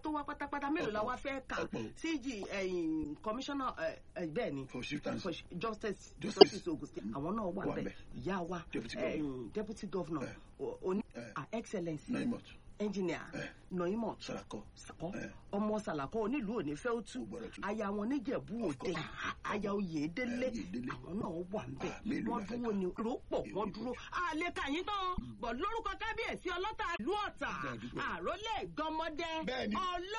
tó wá pátápátá mélòó la wá fẹ́ kà Ọ̀pọ̀. cg ẹ̀yìn commissioner ẹ̀, ẹ̀, bẹ́ẹ̀ ni for chieftains for justice Justice. justice ogun state àwọn náà wà Wà bẹ́ẹ̀ ńbẹ̀. ìyá wa Deputy ẹ̀yìn deputy governor Eh. o- oní Eh. ah, excellency naimot engineer Eh. noimot sarako sàkọ́ Eh. ọmọ sàlàkọ́ onílùú òní fẹ́ ó tú Ó gbọ́dọ̀ tú. aya wọn níjẹ̀bú Of òde course. aya oyèdélé Eh, Oyèdélé. àwọn náà wà ń bẹ̀ Ah, mélòó wọ́n la fẹ́ dúró kà? ní rọ́pọ̀ wọ́n Èrè dúró àlè kàyín tán bọ̀ lórúkọ kábíyèsí ọlọ́tà ìlú ọ̀tà Bẹ́ẹ̀ dúpẹ́. àrólé gọmọdé Bẹ́ẹ̀ni.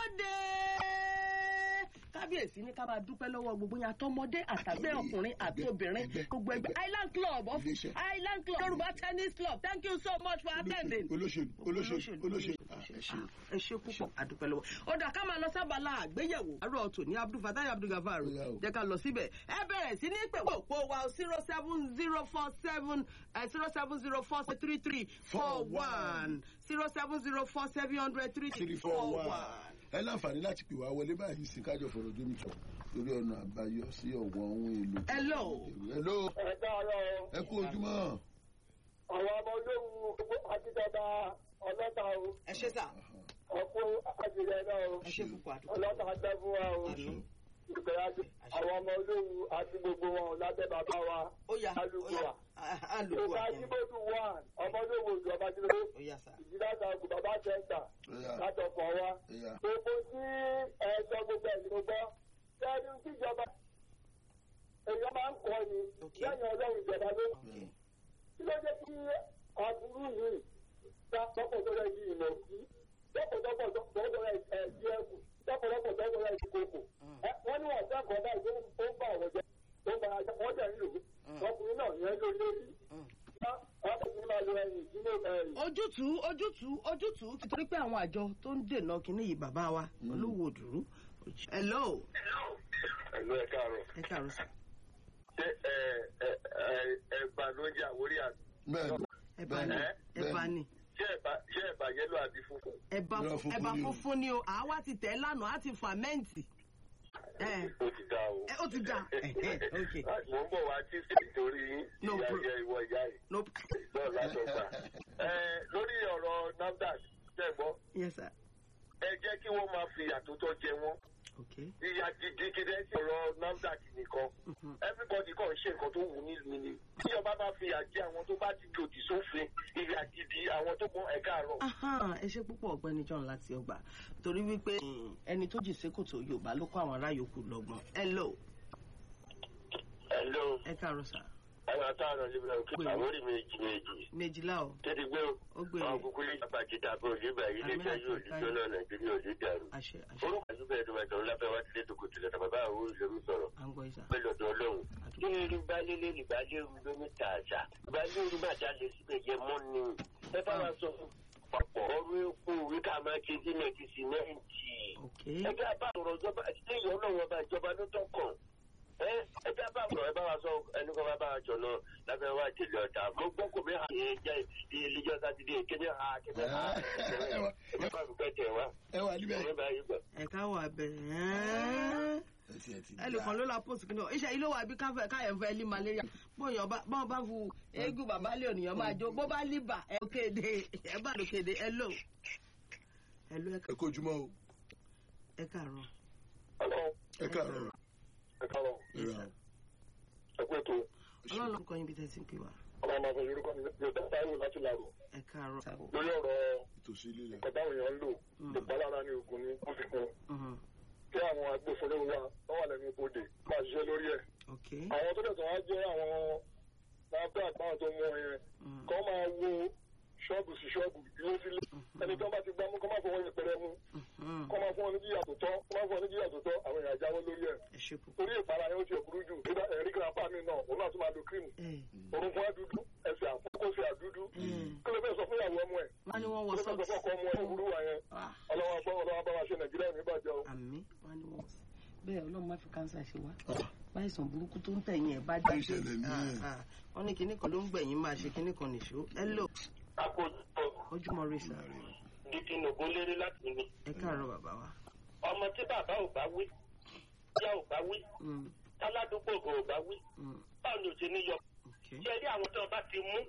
ọlọ́dẹ kábíyèsí ní ká máa dúpẹ́ lọ́wọ́ gbogbo yẹn àtọmọdé àtàgbẹ́ Àtàgbẹ́, ọkùnrin àti ẹgbẹ́, obìnrin ẹgbẹ́, gbogbo ẹgbẹ́ ẹgbẹ́. island club of Iléeṣẹ́. island club yorùbá tennis club thank you so much for attending olóṣèlú olóṣèlú olóṣèlú Ah, ẹ ṣeun. ẹ ṣe púpọ̀ àdúpẹ́ lọ́wọ́ ọ̀dà ká máa lọ sábàlá àgbéyẹ̀wò àárọ̀ ọ̀tún ní abdulfatai abdulgafar Ó yá o. jẹ́ ká lọ síbẹ̀ ẹ bẹ̀rẹ̀ sí ní pè wọ́n òpó wa zero seven zero four seven zero seven zero four three three four one zero seven zero four seven hundred three three three four four one one. ẹ láǹfààní láti pè wá wọlé báyìí sí kájọ fọ̀rọ̀ jómi sọ lórí ọ̀nà àbáyọ sí ọ̀wọ́n ohun èlò. Hello. hello ẹ dáárọ̀ ẹ kú ojúmọ́. àwọn ọmọ olóhùn akíndọ́gba ọlọ́ta o ẹ ṣe sà ọkọ àjẹyẹ náà o ẹ ṣe púpọ̀ àdúpẹ́ ọlọ́ta gbẹ fún wa o Àmín. ìgbéyàwó àwọn ọmọ olóhùn àti gbogbo wọn lábẹ́ bàbá wa ó yá ó alùpùpù yá wa alùpùpù ìgbà àkùnrin jíbòdù wà ọmọ olóhùn òjò ọba jíbòdù ó yá sà ìjìláta ògùn bàbá sẹ́ńtà Ó yá. látọkọ̀ wa Ó yá. gbogbo tí ẹ sọ gbogbo ẹ̀ ní mo gbọ́ sẹ́yìn tíjọba èèyàn máa ń kọ́ ni Okay. lẹ́yìn ọlọ́run ìjọba ló Okay. kí ló dé kí aburú yìí dá lọ́pọ̀lọpọ̀ yìí ìmọ̀ sí lọ́pọ̀lọpọ̀ lọ́pọ̀lọpọ̀ ẹ̀dí ẹ̀kú lọ́pọ̀lọpọ̀ lọ́pọ̀lọpọ̀ ẹ̀dí kòkò. Ẹ, wọ́n ní wọ́n fẹ́ kọ́ báyìí tó ń tó ń bá àwọn jẹ tó ń bá ajá wọ́n jẹ́ ń lò ó ọkùnrin náà yẹn ló lórí. ọkùnrin máa lo ẹyìn sínú ẹyìn. ojútùú ojútùú ojútùú ti torí pé àwọn àjọ tó ń dènà kínní yìí bàbá wa olówó òdùrú. hello ẹ̀lú ẹ̀ káàárọ̀. ẹ káàárọ̀ sà ṣé ẹ ẹ ẹ ẹ̀bà ló ń jẹ àwórí àti bẹ́ẹ̀ni ẹ bá ní Bẹ́ẹ̀ni. ẹ bá ní ṣé ẹ̀bà ṣé ẹ̀bà yẹ́lò àbí funfun? ẹ̀bà Irọ́ funfun ẹ̀bà ni o. funfun ni o àwa ti tẹ̀ lánàá á ti fàmẹ́ǹtì. ẹ ó ti dá o. ẹ ó ti dà ok mo ń bọ̀ wá tí sí nítorí No ìyá pro- ìyá ìwọ ìyá yìí no náà látọ̀gbà. ẹ lórí ọ̀rọ̀ NAFDAC tẹ̀ gbọ́ yes sir ẹ jẹ́ kí wọ́n máa fi àtúntọ́ jẹ wọ́n. ok ìyá gidigidi sí ọ̀rọ̀ NAFDAC nìkan everybody kàn ń ṣe nǹkan tó wù nílùú ni tí ọba bá fi àjẹ àwọn tó bá ti lòdì sófin ìyá gidi àwọn tó mọ ẹ̀ka àárọ̀. Ahan, ẹ ṣe púpọ̀ ọ̀gbẹ́ni John láti ọgbà torí wípé ẹni tó jì sékòtò Yorùbá ló kó àwọn ará yòókù lọ́gbọ́n hello hello ẹ káàárọ̀ sà ẹ̀rọ àtàrà libra òkè Pè mí. àwórí méjì méjì méjìlá o tètè gbé o ó gbé àwọn e kúkú lè yàgbà jíta bó nígbà yìí lè Àmì jẹ́ àti yóò ìkáyọ̀. dídó náà nàìjíríà ò ní dàrú. àṣẹ àṣẹ orúkọ àdúgbò ẹ̀dùn mẹ́ta ńláfẹ́ wá tilé tó kò tilẹ̀ tàbí bá àwọn olùsọ̀rọ̀ sọ̀rọ̀ à ń gbọ́ ìsà pẹ̀lú ọ̀dọ̀ ọlọ́run. kí ni rí balẹ̀lẹ̀ rí balẹ̀rù lómi tààtà balẹ̀rù má jalè síbẹ̀ jẹ́ mọ́ni. ẹ bá wa sọ fún papọ̀ ọrú epo orí ká máa ṣe símẹ́ǹtì símẹ́ǹtì. ok ẹgbẹ́ àbá àtọ̀rọ̀ ìjọba ilé ìyọ́ náà wọn bá ìjọba ló tọ́ kàn. ẹ ẹgbẹ́ àbá àtọ̀rọ̀ ẹ bá wa sọ ẹni kan bá bá wa jọ náà lábẹ́ wa ìdílé ọ̀tá. mo gbọ́ kò mí hàn yẹn jẹ́ ìlíjọ́ sátidé kéde ha kéde ha. ẹ bá mi pẹ́ tẹ̀ wá. ẹ wà níbẹ̀. ọ̀rẹ́ bá yí gbà. ẹ káwọ abẹ ẹ ti ẹ ti ẹnìkan ló la post kí ni iṣẹ́ ilé wa bí káfẹ́ káyọ̀ fẹ́ lé malaria bóyá bá bọ́n bá fu eégún bàbá lé ònìyàn máa jó bó bá líbà ẹ kéde ẹ bá ló kéde ẹ lò ẹ lò ẹ kú ojúmọ́ o ẹ káàárọ̀ ẹ káàárọ̀ ẹ káàárọ̀ ẹ rà ẹ kú ètò. ọlọ́run ló kọ́ yín bí tẹ̀sí ń pè wá ọmọ ọmọ ọmọ yorùbá mi yóò dá táwọn láti làrò ẹ káàárọ̀ lórí ọ̀rọ̀ ìtòsí lílẹ̀. nǹkan táwọn èèyàn ń lò ìpalára ní ogun ní wọ́n fi kún Mhm. kí àwọn agbófinró wa wọ́n wà lẹ́nu ibodè máa ṣiṣẹ́ lórí ẹ̀. ok àwọn tó dẹ̀tọ̀ wá jẹ́ àwọn lábẹ́ àgbáwọn tó mú ẹyẹn Mm. kọ́ máa wo ṣọ́ọ̀bù sí ṣọ́ọ̀bù ilé sílé ẹni tó bá ti gbámú kọ́ máa fọwọ́ yẹpẹrẹ mú Mhm. kọ́ máa fún ọ ní jíyà tó tọ́ kọ́ máa fún ọ ní jíyà tó tọ́ àwọn èèyàn jáwọ́ lórí ẹ̀ ẹ ṣe púpọ̀ torí ìpara yẹn ó ti ẹ̀kúrú jù nígbà ẹ̀rí grandpa mi náà òun náà tún máa lo cream ẹ orúnkún àdúdú ẹsẹ̀ àkókòsẹ̀ àdúdú Mm. kí ló fẹ́ sọ fún ìyàwó ọmọ ẹ̀ wọ́n ní wọ́n wọ kí ló fẹ́ sọ sọ́ọ̀tì fún ọkọ ọmọ ẹ̀ òwúrú wa yẹn Ah, ọlọ́wọ́ gbọ́ ọlọ́wọ́ bá wa ṣe nàìjíríà ò ní bàjẹ́ o. àmì wọ́n ní wọ́n bẹ́ẹ̀ ọlọ́run má fi kánsà ṣe wá báyìísàn burúkú tó ń tẹ̀yìn ẹ̀ bá Bá jáde ìṣẹ̀lẹ̀ ní ẹ̀. Ah, ah. wọ́n ní kinní kan ló ń gbẹ̀yìn máa ṣe kinní kan nìṣó ẹ lò àkójọ ojúmọ́ rí sà dídí nògún lérí láti ní. ẹ káàárọ̀ bàbá wa. ọmọ tí bàbá ò bá wí ìyá ò bá wí Mm, aládùúgbò kò bá wí mm, báwo ni ò ti ní yọ. ok ṣé rí àwọn tó bá ti mú